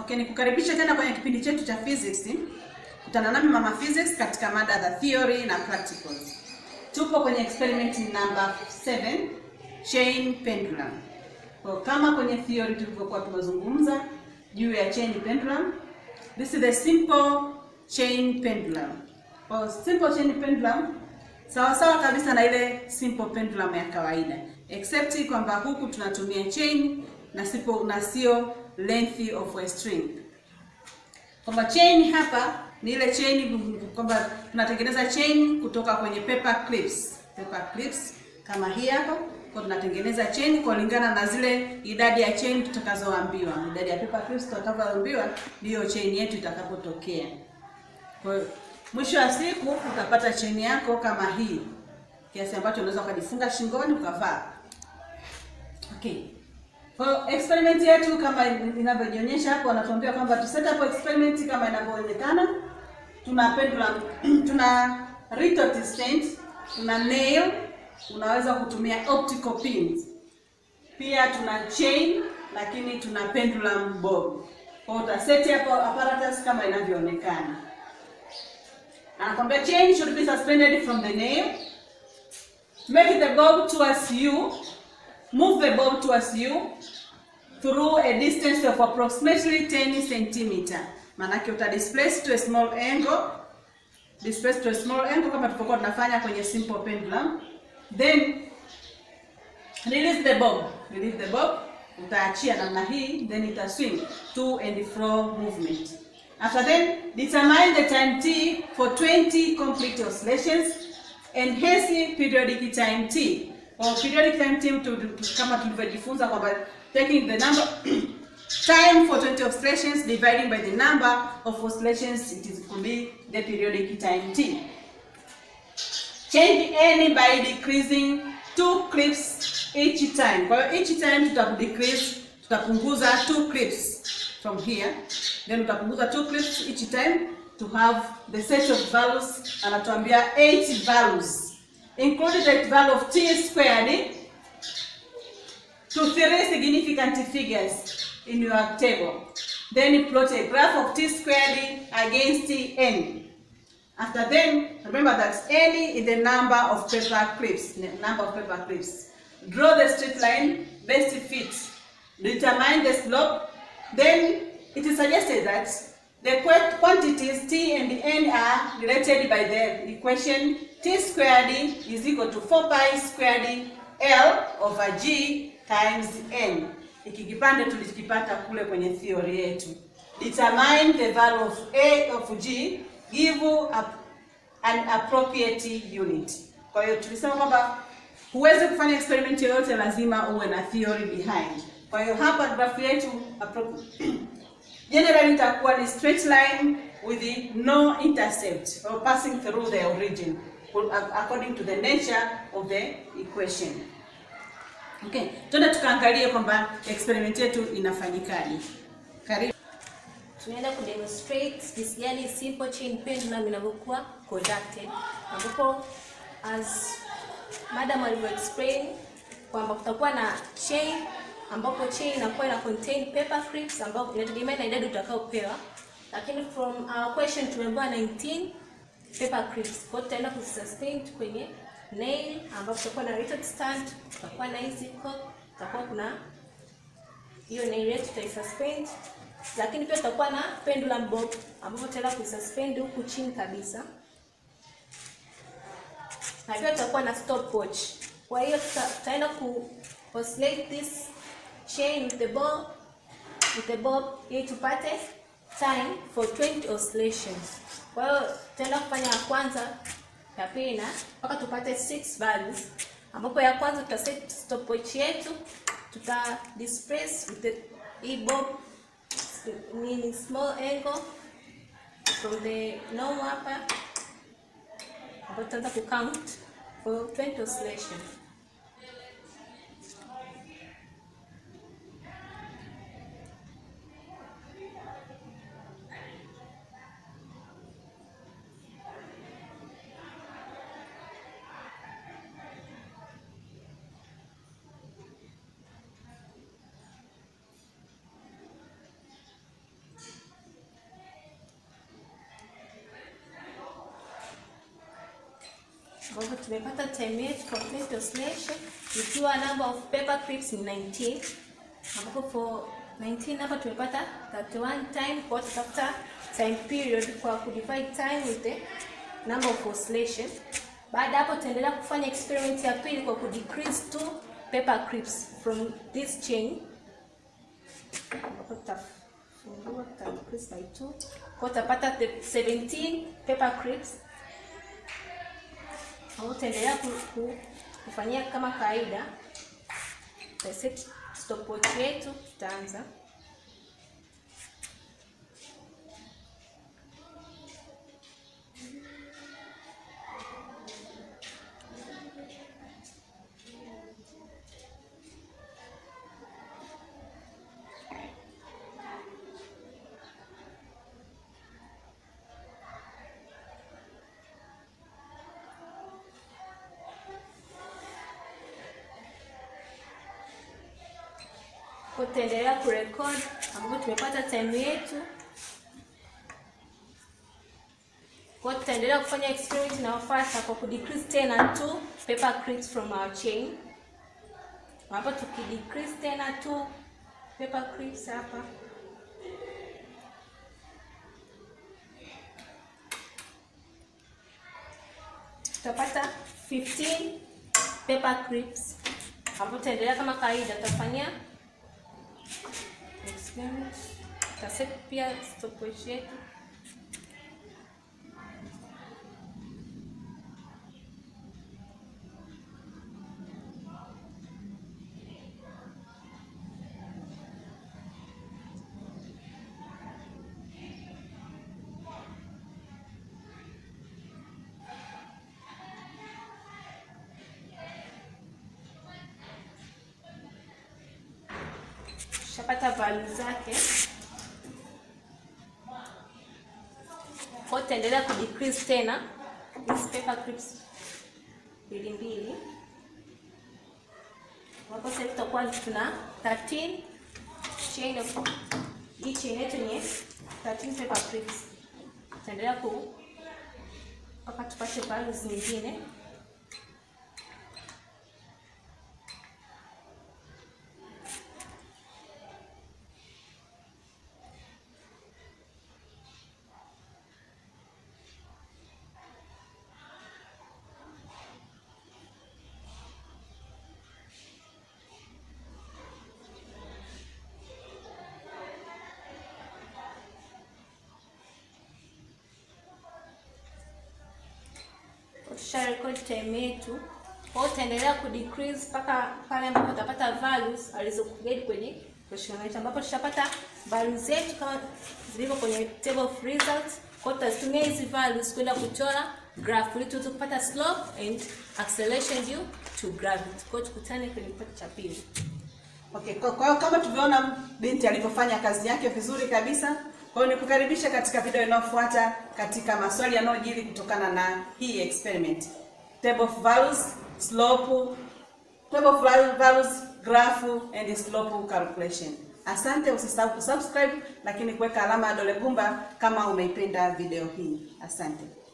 Okay, nikukaribisha tena kwenye kipindi chetu cha physics. Kutana nami Mama Physics katika mada za theory na practicals. Tupo kwenye experiment number 7, chain pendulum. Kwa kama kwenye theory tulivyokuwa tumezungumza juu ya chain pendulum, this is the simple chain pendulum. Kwa simple chain pendulum sawa sawa kabisa na ile simple pendulum ya kawaida except kwamba huku tunatumia chain na sipo na sio length of a string. Kwamba chain hapa ni ile chain kwamba tunatengeneza chain kutoka kwenye paper clips. Paper clips kama hii hapa, kwa tunatengeneza chain kulingana na zile idadi ya chain tutakazoambiwa. Idadi ya paper clips tutakazoambiwa ndiyo chain yetu itakapotokea. Kwa hiyo mwisho wa siku utapata chain yako kama hii, kiasi ambacho unaweza ukajifunga shingoni ukavaa. Okay. Kwa hiyo experiment yetu kama inavyojionyesha hapo, wanatuambia kwamba tu set up experiment kama inavyoonekana. Tuna pendulum, tuna retort stand, tuna nail, unaweza kutumia optical pins. Pia tuna chain, lakini tuna pendulum bob. Kwa hiyo utaseti hapo apparatus kama inavyoonekana. Anakwambia chain should be suspended from the nail. Make the bob towards you. Move the bob towards you through a distance of approximately 10 centimeter. Maanake uta displace to a small angle. Displace to a small angle kama tulivyokuwa tunafanya kwenye simple pendulum. Then release the bob. Release the bob. Utaachia namna hii then ita swing to and fro movement. After then, determine the time t for 20 complete oscillations and hence periodic time t. Or periodic time t to, to, kama tulivyojifunza kwamba taking the number time for 20 oscillations dividing by the number of oscillations it is could be the periodic time t. Change n by decreasing two clips each time. Kwa hiyo each time tuta decrease tutapunguza two clips from here then utapunguza two clips each time to have the set of values anatuambia 8 values include the value of t squared to three significant figures in your table then plot a graph of t squared against n after then remember that n is the number of paper clips the number of paper clips draw the straight line best fit determine the slope then it is suggested that the quantities t and n are related by the equation t squared is equal to 4 pi squared l over g times n. Hiki kipande tulikipata kule kwenye theory yetu. Determine the value of a of g, give a, an appropriate unit. Kwa hiyo tulisema kwamba huwezi kufanya experiment yoyote, lazima uwe na theory behind. Kwa hiyo hapa graph yetu generally itakuwa ni straight line with no intercept or passing through the origin according to the nature of the equation. Okay, twende tukaangalie kwamba experiment yetu inafanyikaje. Karibu. Tunaenda kudemonstrate jinsi gani simple chain pendulum inavyokuwa conducted, ambapo as madam alivyo explain kwamba kutakuwa na chain ambapo chain inakuwa ina contain paper clips ambapo inategemea na idadi utakayopewa, lakini from our question tumeambiwa 19 paper clips. Kwa hiyo tutaenda kususpend kwenye nail ambapo tutakuwa na retort stand, tutakuwa na hizi hook, tutakuwa kuna hiyo nail yetu tutaisuspend, lakini pia tutakuwa na pendulum bob ambapo tutaenda kuisuspend huku chini kabisa, na pia tutakuwa na stopwatch. Kwa hiyo tutaenda ku oscillate this chain with the bob with the bob ili tupate time for 20 oscillations. Kwa hiyo tutaenda kufanya ya kwanza, ya pili na mpaka tupate 6 values, ambapo ya kwanza tuta set stopwatch yetu, tuta displace with the hii bob ni small angle from the normal hapa, ambapo tutaanza ku count for 20 oscillations. ambapo tumepata time yetu for clean oscillation ikiwa number of paper clips ni 19 ambapo for 19 hapa tumepata 31 time kwa tutafuta time period kwa kudivide time with the number of oscillation. Baada hapo tutaendelea kufanya experiment ya pili kwa kudecrease two paper clips from this chain ambapo tutafungua tuta decrease by 2 kwa tutapata the 17 paper clips au tutaendelea ku, ku, kufanyia kama kawaida set stopwatch yetu tutaanza kwa tutaendelea kurecord ambapo tumepata time yetu kwa tutaendelea kufanya experiment inayofuata kwa kudecrease tena two paper clips from our chain ambapo tukidecrease tena two paper clips hapa tutapata 15 paper clips ambapo tutaendelea kama kawaida tutafanyia experiment tutaset pia stopwatch yetu tushapata value zake kwa tutaendelea kudecrease tena hizi paper clips mbili mbili ambapo sasa tutakuwa tuna 13 chain of hii chain yetu ni 13 paper clips tutaendelea ku mpaka tupate values nyingine tusha record time yetu kwa hiyo utaendelea kudecrease mpaka pale ambapo utapata values alizokuguide kwenye question yetu ambapo tushapata values zetu kama zilivyo kwenye table of results kwa hiyo tutazitumia hizi values kwenda kuchora graph ili tuweze kupata slope and acceleration due to gravity kwa hiyo tukutane kwenye kipande cha pili Okay, kwa kwa hiyo kama tulivyoona binti alivyofanya kazi yake vizuri kabisa. Kwa hiyo nikukaribisha katika video inayofuata katika maswali yanayojiri kutokana na hii experiment. Table of values, slope, table of values, graph and slope calculation. Asante, usisahau kusubscribe lakini kuweka alama ya dole gumba kama umeipenda video hii. Asante.